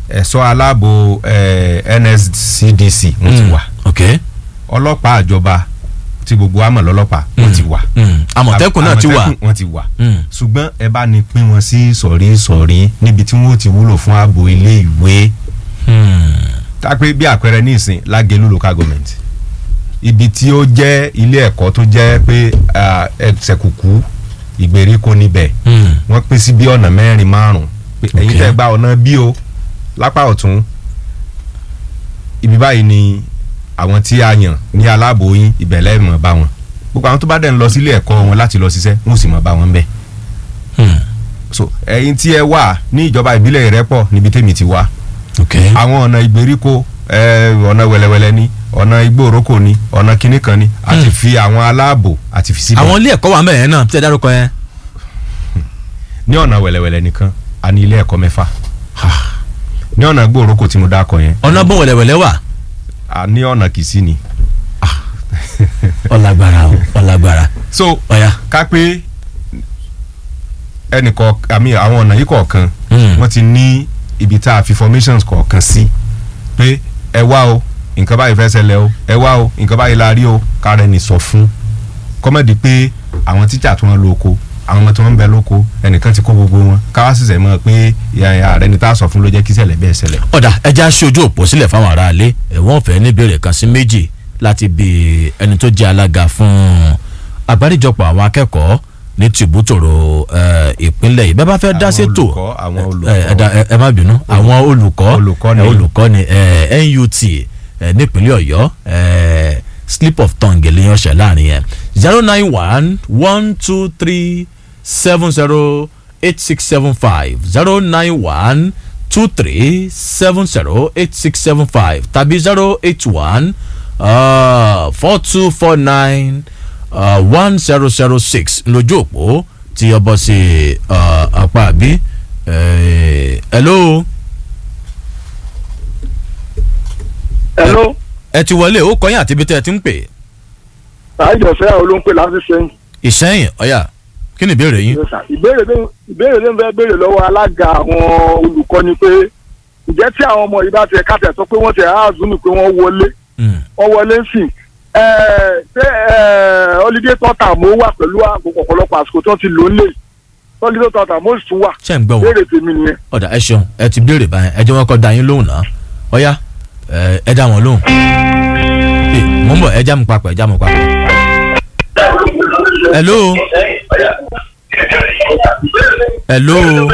ẹ̀ṣọ́ aláàbò eh, NSCDC wọ́n ti Mm. wà ok ọlọ́pàá àjọba tí gbogbo wa mọ̀ lọ́lọ́pàá wọ́n ti wà Mm. àmọ̀tẹ́kùn náà ti wà Àmọ̀tẹ́kùn wọ́n ti wà Mm. ṣùgbọ́n ẹ bá ní pín wọn sí sọ̀rí sọ̀rí níbi tí wọ́n ti wúlò fún ààbò ilé ìwé Mm. tápé bí àpẹẹrẹ ní ìsìn lágẹ̀lú local government ibi tí ó jẹ́ ilé ẹ̀kọ́ tó jẹ́ pé ah, ẹsẹ̀ kùkú ìgbèríko níbẹ̀ Mm. wọ́n pín sí bí ọ̀nà mẹ́rin márùn pé ẹ̀yin Ok. tẹ́ gba ọ̀nà bí o lápá ọ̀tún ibi báyìí ni àwọn tí a yàn ní aláàbò yín ìbẹ̀lẹ̀ mọ̀ bá wọn gbogbo àwọn tó bá dẹ̀ ń lọ sílé ẹ̀kọ́ wọn láti lọ ṣiṣẹ́ wọn ò sì mọ̀ bá wọn bẹ́ẹ̀ Mm. so ẹ̀yin tí ẹ wà ní ìjọba ìbílẹ̀ Ìrẹ́pọ̀ níbi tèmi ti wá ok àwọn ọ̀nà ìgbèríko ẹ, ọ̀nà wẹ̀lẹ̀wẹ̀lẹ̀ ni ọ̀nà igbóòrókò ni ọ̀nà kinní kan ni àti Hmm. fi àwọn aláàbò àti fi síbẹ̀ àwọn ilé ẹ̀kọ́ wà mẹ́rin náà tí ẹ dárúkọ yẹn ní ọ̀nà wẹ̀lẹ̀wẹ̀lẹ̀ nìkan a ní ilé ẹ̀kọ́ mẹ́fà ní ọ̀nà igbóòrókò tí mo dákọ̀ yẹn ọ̀nà bọ̀ wẹ̀lẹ̀wẹ̀lẹ̀ wà a ní ọ̀nà kìsí ni ọ̀làgbàrà o ọ̀làgbàrà so ọ̀yà ká pé ẹnìkọ̀ àmì àwọn ọ̀nà yìí kọ̀ọ̀kan Mm. wọ́n ti ní ibi tá a fi formations kọ̀ọ̀kan sí pé ẹ wá o nǹkan báyìí fẹ́ ṣẹlẹ̀ o ẹ wá o nǹkan báyìí la rí o kára ẹni sọ fún kọ́mọ̀dé pé àwọn tíjà tí wọ́n lo oko àwọn ọmọ tí wọ́n ń bẹ lóko ẹnìkan ti kó gbogbo wọn káwá sì sẹ̀ mọ́ pé ìyá ìyá rẹ ni tá a sọ fún ló jẹ́ kí ṣẹlẹ̀ bẹ́ẹ̀ ṣẹlẹ̀. ọ̀dà ẹja ṣojú òpó sílẹ̀ fáwọn aráalé ẹ̀wọ̀n ọ̀fẹ́ ní ìbéèrè kan sí méjì láti bí ẹni tó jẹ́ alága fún àgbáríjọpọ̀ àwọn akẹ́kọ̀ọ́ ní tìbútòrò eh, ìpínlẹ̀ yìí bẹ́ẹ̀ bá fẹ́ dá Àwọn sétò olùkọ́, àwọn olùkọ́. ẹ, ẹ dá- ẹ- ẹ má bínú àwọn olùkọ́ Olùkọ́ni. ẹ, olùkọ́ni eh, NUT eh, nípínlẹ̀ Ọ̀yọ́ eh, slip of tongue lèyàn ṣẹ̀ láàrin yẹn zero nine one one two three seven zero eight six seven five zero nine one two three seven zero eight six seven five tàbí zero eight one four two four nine one zero zero six lójú òpó tí ọbọ̀ sí uh, apá àbí eh, hello hello ẹ ti wọlé ó kọyìn àti ibi tẹ́ ẹ ti ń pè àìjọsẹ́ olóńpẹ̀ láti sẹ́yìn. ìsẹ́yìn ọ̀yà kí ni ìbéèrè yín. ìbéèrè ló ìbéèrè ló ń fẹ́ béèrè lọ́wọ́ alága àwọn olùkọ́ ni pé ǹjẹ́ tí àwọn ọmọ yìí bá tiẹ̀ káàtẹ̀ sọ pé wọ́n tiẹ̀ áàzùmí pé wọ́n wọlé Mm. wọ́n wọlé ń sìn ẹ̀ẹ́ ṣé ẹ̀ẹ́ holiday tọ́ta mo wà pẹ̀lú àkókò ọ̀pọ̀lọpọ̀ àsìkò tí wọ́n ti lò ó lè holiday tọ́ta mo sì tún wà ṣé ń gbọ́ wọn béèrè tèmi nìyẹn. ọ̀dà ẹ ṣeun ẹ ti béèrè báyẹn ẹ jẹ́ wọn kọ́ da yín lóhùn náà ọ̀yà ẹ ẹ dá wọn lóhùn. ẹ mò ń bọ̀ ẹ já mi papọ̀ ẹ já mi papọ̀. hello hello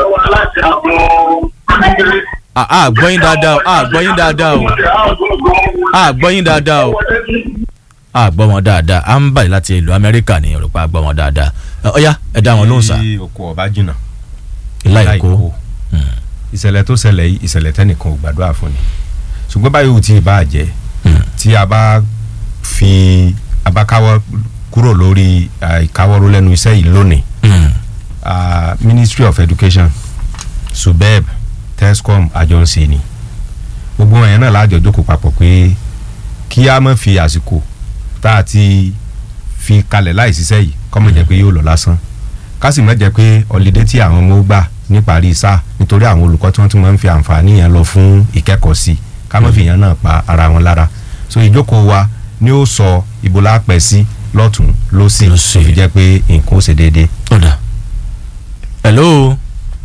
a a gbọ́ yín dáadáa o a gbọ́ yín dáadáa o a gbọ́ yín dáadáa o a gbọ́ wọn dáadáa à ń bàyìí láti ìlú amẹ́ríkà ní Yorùbá a gbọ́ wọn dáadáa Ẹ, ọ̀yà ẹ dá wọn lóhùn sá tí oko ọba jìnnà ìlà láì èkó kó. ìṣẹ̀lẹ̀ tó ṣẹlẹ̀ yìí ìṣẹ̀lẹ̀ tẹ́nìkan ò gbàdúrà fún ni ṣùgbọ́n báyìí ò tí ì bá jẹ́ tí a bá fi a bá káwọ́ kúrò lórí ah, ìkáwọ́ró lẹ́nu iṣẹ́ yìí lónìí Mm. ah, Ministry of Education subeb tescom àjọǹsẹ̀ ni gbogbo wọn yẹn náà láàjọ jókòó papọ̀ pé kí a má fi àsìkò tá a ti fi kalẹ̀ láì ṣiṣẹ́ yìí kọ́ mọ̀ jẹ́ pé yóò lọ lásán ká sì má jẹ́ pé ọ̀lẹ́dẹ́ tí àwọn ọmọ gbà níparí sáà nítorí àwọn olùkọ́ tí wọ́n tún máa ń fi àǹfààní yẹn lọ fún ìkẹ́kọ̀ọ́ sí i ká má fi yẹn náà pa ara wọn lára so ìjókòó wa ni ó sọ ibo la pẹ́ sí lọ́tún lọ́sì Lọ́sì. tó fi jẹ́ pé nǹkan ó ṣe déédéé. ọ̀dà hello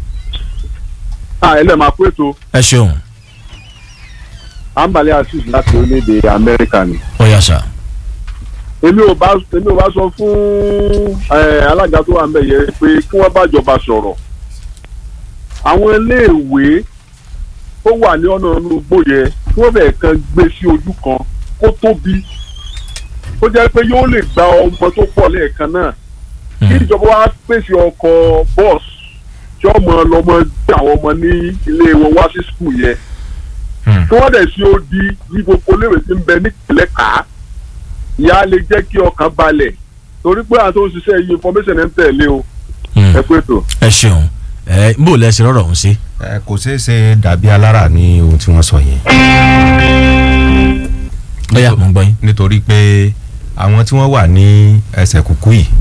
à ẹ lẹ́ẹ̀ máa pé tó ẹ ṣeun àǹbálẹ̀ asis láti orílẹ̀-èdè amẹ́ríkà ni. ọ̀yà sá èmi ò bá èmi ò bá sọ fún ẹ, alága tó wà ń bẹ̀ yẹn pé kí wọ́n bá jọba sọ̀rọ̀ àwọn iléèwé tó wà ní ọ̀nà inú igbó yẹn kí wọ́n bẹ̀ẹ̀ kan gbé sí ojú kan kó tóbi ó jẹ́ pé yóò lè gba ọmọ tó pọ̀ lẹ́ẹ̀kan náà kí ìjọba wa pèsè ọkọ̀ bọ́ọ̀sì tí ọmọ lọmọ gbé àwọn ọmọ ní ilé wọn wá sí skul yẹn kí wọ́n dẹ̀ sí odi ní gbogbo léwé tí ń bẹ nípìnlẹ̀ ká ìyá lè jẹ́ kí ọkàn balẹ̀ torí pé àwọn tó ń ṣiṣẹ́ yìí information ẹ̀ ń tẹ̀lé o ẹ pé tó. ẹ ṣeun ẹ bó lẹ ṣe rọrọ ọhún sí. ẹ kò ṣeé ṣe dàbí alára ní ohun tí wọ́n sọ yẹn. bóyá mo ń gbọ́ yín. nítorí pé àwọn tí wọ́n wà ní ẹsẹ̀ kúkú yìí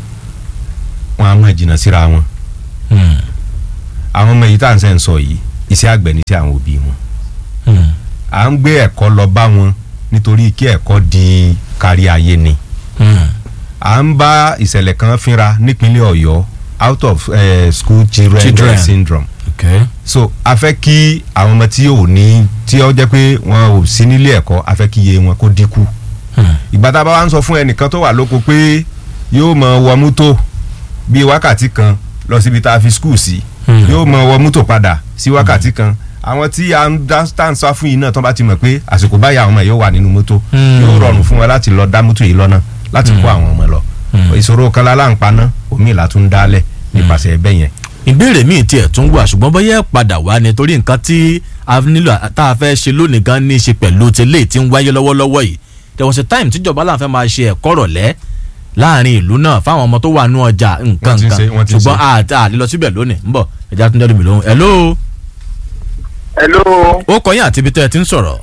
wọ́n á mọ̀ jìnnà síra wọn. àwọn ọmọ yìí tá à ń sẹ́ ń sọ yìí iṣẹ́ àgbẹ̀ ní sí àwọn òbí wọn Hmm. à ń gbé ẹ̀kọ́ lọ bá wọn nítorí kí ẹ̀kọ́ di kárí ayé ni Hmm. à ń bá ìṣẹ̀lẹ̀ kan fínra nípínlẹ̀ ọ̀yọ́ out of uh, school children, Children. syndrome okay. so a fẹ́ kí àwọn ọmọ tí ò ní tí ó jẹ́ pé wọn ò sí nílé ẹ̀kọ́ a fẹ́ kí iye wọn kó dínkù Hmm. ìgbà tá a bá wá ń sọ fún ẹnìkan tó wà lóko pé yóò mọ wọ mọ́tò bíi wákàtí kan lọ síbi tá a fi skul sí Hmm. yóò mọ wọ mọ́tò padà sí wákàtí kan àwọn tí a ń dá tá à ń sá fún yìí náà tó bá ti mọ̀ pé àsìkò báyìí àwọn ọmọ yóò wà nínú mọ́tò Hmm. yóò rọrùn fún wọn láti lọ dá mọ́tò yìí lọ́nà láti kó àwọn ọmọ lọ Hmm. ìṣòro kan lálá ń paná omi ìlà tún dálẹ̀ nípasẹ̀ ẹbẹ̀ yẹn ìbéèrè míì tiẹ̀ tún wà ṣùgbọ́n bóyá ẹ padà wá ni torí nǹkan tí a nílò tá a fẹ́ ṣe lónìí gan ní í ṣe pẹ̀lú tẹ́lẹ̀ tí ń wáyé lọ́wọ́lọ́wọ́ yìí there was a time tíjọba láǹfẹ́ máa ṣe ẹ̀kọ́ rọ̀lẹ́ láàrin ìlú náà fáwọn ọmọ tó wà nú ọjà nǹkan Wọ́n ti ń nǹkan ṣe- wọ́n ti ń ṣùgbọ́n ṣe. àti àlelọ síbẹ̀ lónìí ń bọ̀ ẹja tún jẹ́ mi lóhùn hello hello ó kọ́ yín àti ibi tẹ́ ẹ ti ń sọ̀rọ̀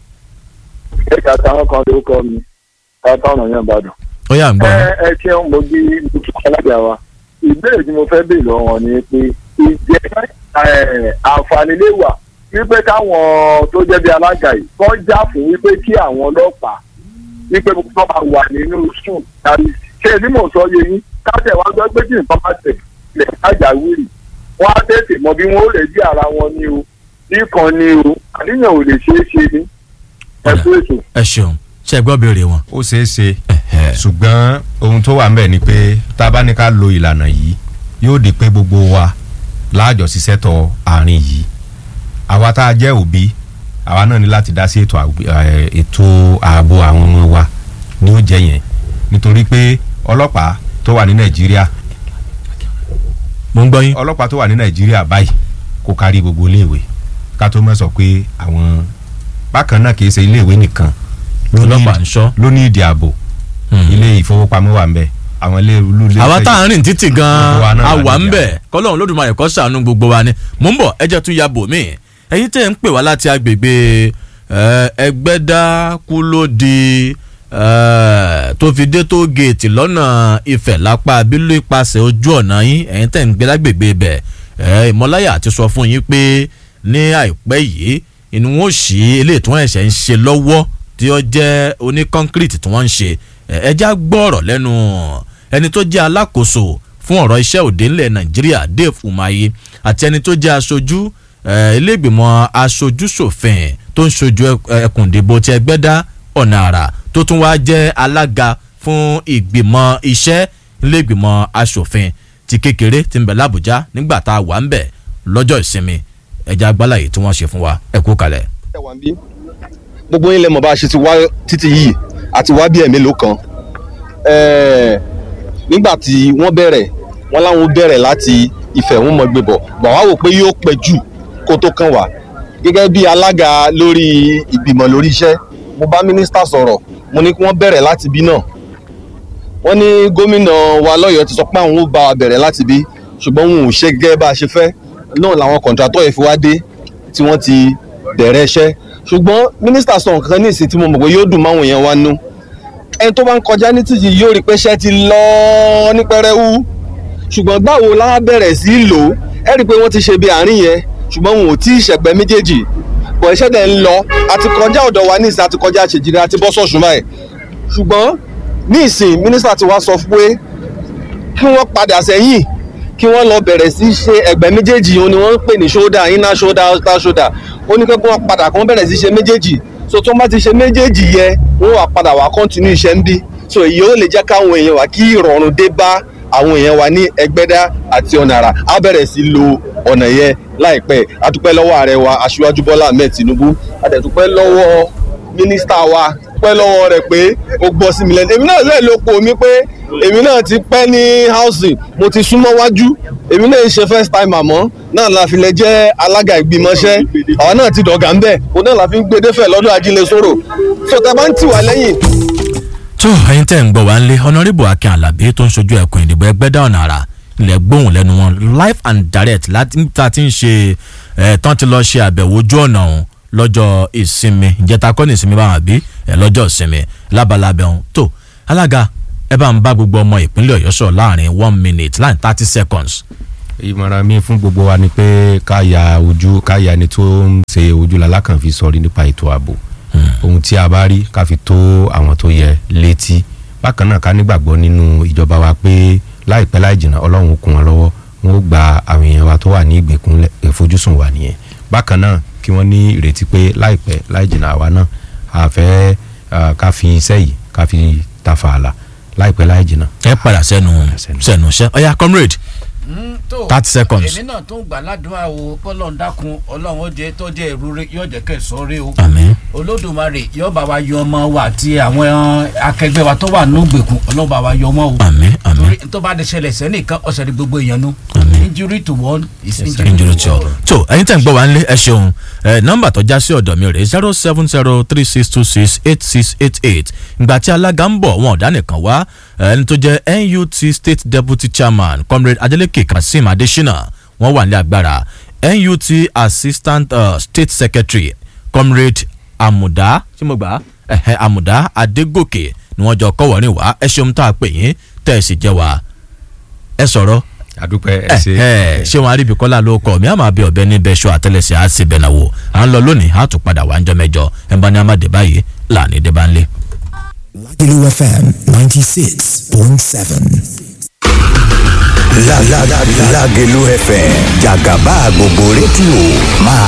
ẹ̀ka táwọn kan ló kọ́ mi káàtà ọ̀nà yẹn bá dùn. ó yà ń gbọ́ ẹ ẹ ṣeun mo bí mo tún alága wa ìbéèrè tí mo fẹ́ béèrè lọ́wọ́ wọn ni pé ìjẹ́ ẹ, àǹfààní lè wà wípé káwọn tó jẹ́ bí alága yìí kọ́ já fún wípé kí àwọn ọlọ́pàá wípé kó máa wà nínú sùn tàbí ṣé ní mò ń sọ yé yín káṣẹ̀ wá gbọ́ pé kí nǹkan bá tẹ̀ lẹ̀ kájàwìrì wọ́n á tètè mọ bí wọ́n ó lè jí ara wọn ní o nìkan ní o àníyàn ò lè ṣeé ṣe ní ẹ̀kú ètò. ẹ ṣeun ṣe gbọ́ béèrè wọn. ó ṣeé ṣe Ẹ̀hẹ̀. ṣùgbọ́n ohun tó wà ń bẹ̀ ni pé tá a bá ní ká lo ìlànà yìí yóò di pé gbogbo wa láàjọ ṣiṣẹ́ tọ àárín yìí àwa tá a jẹ́ òbí àwa náà ní láti dá sí ètò àgb- eh, ètò ààbò àwọn ọmọ wa ní ó jẹ́ yẹn nítorí pé ọlọ́pàá tó wà ní nàìjíríà mo ń gbọ́ yín. ọlọ́pàá tó wà ní nàìjíríà báyìí kò kárí gbogbo iléèwé ká tó mọ̀ sọ pé àwọn bákan náà kì í ṣe iléèwé nìkan ló ní- ọlọ́pàá ń ṣọ́. ló ní ìdí ààbò Hmm. ilé ìfowópamọ́ wà ń bẹ̀ àwọn ilé olú ilé àwa tá à ń rìn títì Gbogbo wa gan-an náà a la wà ń nídìí bẹ̀ kọ́lọ́run lódùmarè kó ṣàánú gbogbo wa ni mò ń bọ̀ ẹjẹ́ tún ya bò mí ẹ̀yin tẹ́ ń pè wá láti agbègbè eh, ẹgbẹ́dá kúlódì eh, tó fi dé tó géètì lọ́nà ìfẹ́ lápá abílú ipasẹ̀ ojú ọ̀nà yín ẹ̀yin tẹ́ ń gbé lágbègbè bẹ̀ eh, ìmọ̀láyà ti sọ fún yín pé ní àìpẹ́ yìí inú wọn ò sí eléyìí tí wọ́n ẹ̀ṣẹ̀ ń ṣe lọ́wọ́ tí ó jẹ́ oní kọ́ńkírìtì tí wọ́n ń ṣe ẹ ẹ já gbọ́ ọ̀rọ̀ lẹ́nu ẹni tó jẹ́ alákòóso fún ọ̀rọ̀ iṣẹ́ òde ńlẹ̀ nàìjíríà dave umahi àti ẹni tó jẹ́ aṣojú ẹ, iléègbìmọ̀ aṣojú ṣòfin tó ń ṣojú ẹ- ẹkùn ìdìbò ti ẹgbẹ́dá ọ̀nà àrà tó tún wá jẹ́ alága fún ìgbìmọ̀ iṣẹ́ iléègbìmọ̀ aṣòfin ti kékeré ti ń bẹ lábújá nígbà tá a wà ń bẹ̀ lọ́jọ́ ìsinmi ẹja agbálàyé tí wọ́n ṣe fún wa ẹ kú kalẹ̀. ẹ wà ń bí gbogbo yín lè mọ̀ bá a ṣe ti wá títí yìí àti wá bí ẹ̀mí ló kan Ẹ̀ẹ̀, nígbà tí wọ́n bẹ̀rẹ̀ wọ́n láwọn bẹ̀rẹ̀ láti ìfẹ́ wọn mọ̀ gbé bọ̀ gbà wá wò pé yóò pẹ́ jù kó tó kàn wá gẹ́gẹ́ bí alága lórí ìgbìmọ̀ lórí iṣẹ́ mo bá mínísítà sọ̀rọ̀ mo ní kí wọ́n bẹ̀rẹ̀ láti bí náà wọ́n ní gómìnà wa lọ́yọ̀ọ́ ti sọ pé àwọn ò bá wa bẹ̀rẹ̀ láti bí ṣùgbọ́n wọn ò ṣe gẹ́gẹ́ bá a ṣe fẹ́ náà làwọn kọ̀ǹtrátọ̀ yẹn fi wá dé tí wọ́n ti bẹ̀rẹ̀ iṣẹ́ ṣùgbọ́n mínísítà sọ nǹkan ní ìsìn tí mo mọ̀ pé yóò dùn máwọn èèyàn wa nú ẹni tó bá ń kọjá ní títì yóò rí pé iṣẹ́ ti lọ ní pẹrẹwu ṣùgbọ́n gbàwo la bẹ̀rẹ̀ sí í lò ó ẹ rí i pé wọ́n ti ṣe bí àárín yẹn ṣùgbọ́n wọn ò tí ì ṣẹ̀pẹ́ méjèèjì bọ̀ iṣẹ́ dẹ̀ ń lọ àti kọjá ọ̀dọ̀ wa ní ìsìn àti kọjá àṣejìrì àti bọ́ sọ̀sùn báyìí ṣùgbọ́n ní ìsìn mínísítà ti wá sọ pé kí wọ́n padà sẹ́yìn kí wọ́n lọ bẹ̀rẹ̀ sí ṣe ẹgbẹ́ méjèèjì òun ni wọ́n ń pè ní shoulder inner shoulder outer shoulder ó ní pé kí wọ́n padà kí wọ́n bẹ̀rẹ̀ sí ṣe méjèèjì so tó bá ti ṣe méjèèjì yẹ wọ́n wà padà wá continue iṣẹ́ ń bí so èyí ó lè jẹ́ káwọn èèyàn wá kí ìrọ̀rùn dé bá àwọn èèyàn wa ní ẹgbẹ́dá àti ọ̀nà àrà á bẹ̀rẹ̀ sí lo ọ̀nà yẹn láìpẹ́ a dúpẹ́ lọ́wọ́ ààrẹ wa aṣíwájú bọ́lá ahmed tinubu a dẹ̀ dúpẹ́ lọ́wọ́ mínísítà wa dúpẹ́ lọ́wọ́ rẹ̀ pé ó gbọ́ sí mi lẹ́nu èmi náà lè lo po mi pé èmi náà ti pẹ́ ní housing mo ti súnmọ́ wájú èmi náà ń ṣe first time àmọ́ náà la fi lè jẹ́ alága ìgbìmọ̀ṣẹ́ àwa náà ti dọ̀gà ń bẹ̀ òun náà la fi ń gbé défẹ̀ lọ́dún ajílẹ̀ sọ̀rọ̀ so tẹ bá ń tì wá lẹ́yìn tó ẹyin tẹ́ ń gbọ́ wá ń lé honourable akin alabi tó ń ṣojú ẹkùn ìdìbò ẹgbẹ́dá ọ̀nà àrà ilẹ̀ gbóhùn lẹ́nu wọn live and direct láti ta ti ń ṣe ẹ̀ tán ti lọ ṣe àbẹ̀wò ojú ọ̀nà ọ̀hún lọ́jọ́ ìsinmi ìjẹta kọ́ ní ìsinmi báwọn àbí ẹ̀ lọ́jọ́ ìsinmi lábalábẹ́ ọ̀hún tó alága ẹ bá ń bá gbogbo ọmọ ìpínlẹ̀ ọ̀yọ́ sọ̀rọ̀ láàrin one minute láàrin thirty seconds ìmọ̀ràn mi fún gbogbo wa ni pé ká ya ojú ká ya ẹni tó ń ṣe ojú lalákàn fi sọrí nípa ètò ààbò ohun tí a bá rí ká fi tó àwọn tó yẹ létí bákan náà ká nígbàgbọ́ nínú ìjọba wa pé láìpẹ́ láì jìnnà ọlọ́run ó kún wọn lọ́wọ́ wọn ó gba àwọn èèyàn wa tó wà ní ìgbèkùn lẹ̀- ìfojúsùn wa nìyẹn bákan náà kí wọ́n ní ìrètí pé láìpẹ́ láì jìnnà àwa náà a fẹ́ ah, ká fi iṣẹ́ yìí ká fi ta fààlà láìpẹ́ láì jìnnà. ẹ padà sẹ́nu sẹ́nu. sẹ́nu iṣẹ́ ọ̀ya comrade Mm, tó 30 seconds. èmi náà tó ń gbà ládùúgbà o pọ́lọ́n dákun ọlọ́run ó jẹ́ tó jẹ́ ìrúre yóò jẹ́ kẹsàn-án rí o àmín olódùmarè yóò bá wa yọ ọmọ wa àti àwọn akẹgbẹ́ wa tó wà nígbèkùn ọlọ́run bá wa yọ ọmọ o àmín àmín torí tó bá de ṣẹlẹ̀ sẹ́nìkan ọ̀sẹ̀ ní gbogbo èèyàn nu Àmín. injury to one is injury injury to to all. all. tó ẹ̀yin tẹ̀ ń gbọ́ wá nílé ẹ ṣeun ẹ nọ́mbà tó já sí ọ̀dọ̀ mi rè zero seven zero three six two six eight six eight eight ìgbà tí alága ń bọ̀ wọn ọ̀dà nìkan wá ẹni tó jẹ́ NUT state deputy chairman comrade Adeleke Kazeem Adesina wọ́n wà ní agbára NUT assistant uh, state secretary comrade Amuda tí mo gbà ẹ̀hẹ́ Amuda Adégòkè ni wọ́n jọ kọ́wọ́rin wá ẹ ṣeun tá a pè yín tẹ̀ ẹ sì jẹ́ wa ẹ sọ̀rọ̀ àdúpẹ́ ẹ ṣe. ẹ ṣé wọn aríbi kọ́lá ló kọ́ mi àmọ́ àbí ọ̀bẹ níbẹ̀ ṣọ́ àtẹlẹsẹ̀ á sì bẹ̀nà wò à ń lọ lónìí á tún padà wá ń jọ mẹ́jọ ẹ̀ ń bá ní amáde báyìí láàní dé bá ń lé. Lagelu FM 96.7. La la la Lagelu FM Jagaba gbogbo rédíò máa